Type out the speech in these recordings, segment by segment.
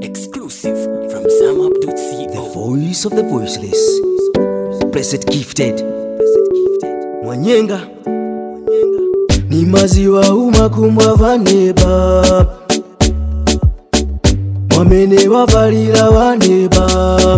Exclusive from ZamUp.co. The voice of the voiceless. Blessed gifted. Mwanyenga. Ni maziwa umakumbwa vaneba. Mwamene wavalira vaneba.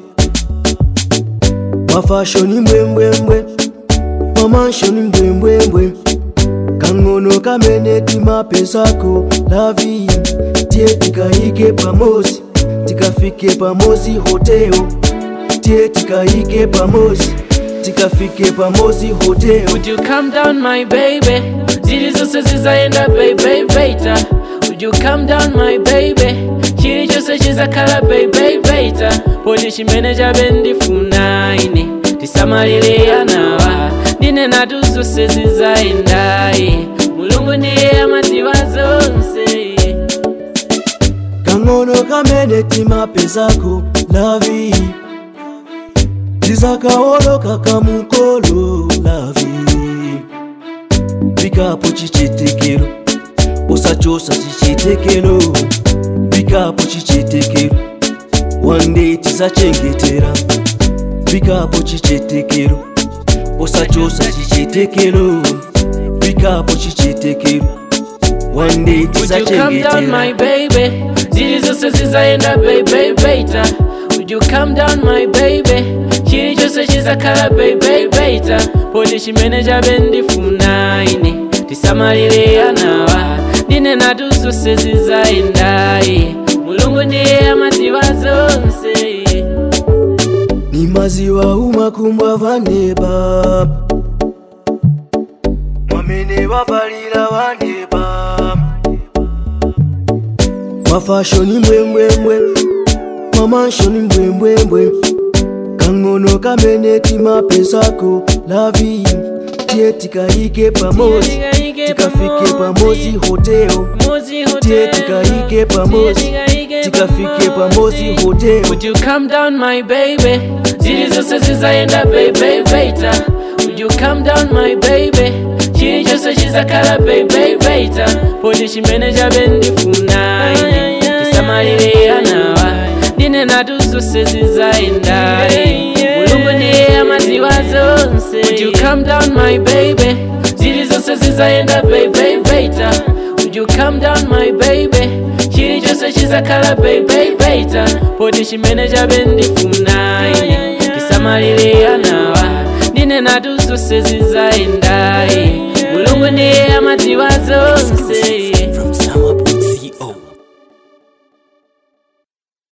Mafashoni mbwembwembwe. Mamanshoni mbwembwembwe. Kang'ono kamene timapezako lavi tie tikaike pamosi tikafike pamosi hoteo tie tikaike pamosi tikafike pamosi hoteo Would you calm down my baby zili zose zizaenda baby beta Would you calm down my baby chili chose chizakhala baby beta poti chimene chabe ndifuna ine tisamalire anawa ndine natu zose zizaendaye mulungu ndiye amadziwa zonse kang'ono kamene timapezako lavi tizakaoloka kamukolo lavi pikapo chichitikiro usachosa chichitekelo pikapo chichitekero wande tizachengetera pikapo chichitekero usachosa chichitekelo pikapo chichitekero wande Would you calm down my tizachengetera baby zili zose zizaenda baby beta Would you calm down my baby chili chose chizakhala baby beta poti chimene chabe ndifuna ine tisamalire anawa ndine natu zose zizaendaye mulungu ndiye amadziwa zonse ni maziwa umakumbwa vaneba mwamene vavalira vaneba mafashoni mbwembwembwe mamanshoni mbwembwembwe kang'ono kamene timapezako lavi tie tikaike pamosi tikafike pamosi hoteo tie tikaike pamosi tikafike pamosi hoteo Would you calm down my baby zili zose zizaenda baby beta Would you calm down my baby chili chose chizakhala baby beta poti chimene chabe ndifuna ine tisamalire anawa ndine natu zose zizaendaye mulungu ndiye amadziwa zonse Would you calm down my baby zili zose zizaenda baby beta Would you calm down my baby chili chose chizakhala baby beta poti chimene chabe ndifuna ine tisamalire anawa ndine natu zose zizaendaye mulungu ndiye amadziwa zonse